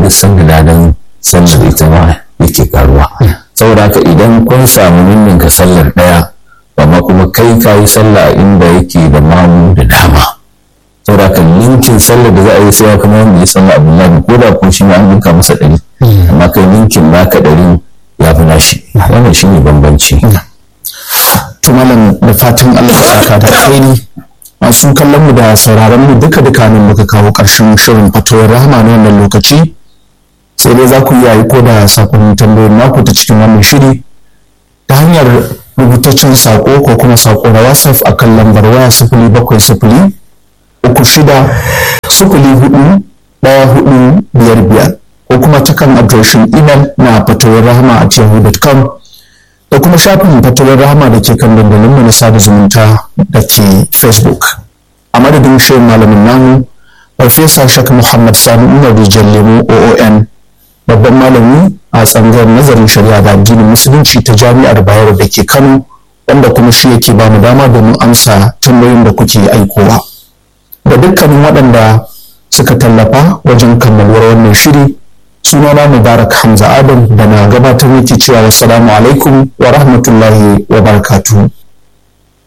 duk sanda ladan sallar ita ma yake karuwa saboda haka idan kun samu ninninka sallar ɗaya amma kuma kai ka yi sallah inda yake da mamu da dama saboda haka ninkin sallar da za a yi sai kuma wanda ya sallah abdullahi ko da ko shi ma an ninka masa ɗari amma kai ninkin naka ɗari ya fi nashi wannan shi ne bambanci to malam da fatan Allah ya saka da alheri masu kallon mu da sauraron mu duka duka nan muka kawo ƙarshen shirin fatawar rahama na wannan lokaci sai dai za ku iya aiko da sakonnin tambayoyin naku ta cikin wannan shiri ta hanyar rubutaccen sako ko kuma sako na whatsapp a kan lambar waya sifili bakwai sifili uku shida sifili hudu ɗaya hudu biyar biyar ko kuma ta kan adireshin imel na fatawar rahama a yahoo.com da kuma shafin fatawar rahama da ke kan dandalin mu na sada zumunta da ke facebook a madadin shirin malamin namu farfesa shak muhammad sani umar rijal lemu oon babban malami a tsangar nazarin shari'a da addinin musulunci ta jami'ar bayero da ke kano wanda kuma shi yake ba mu dama domin amsa tambayoyin da kuke aikowa da dukkanin waɗanda suka tallafa wajen kammaluwar wannan shiri sunana mubarak hamza adam da na gabatar yake cewa wassalamu alaikum wa rahmatullahi wa barakatuhu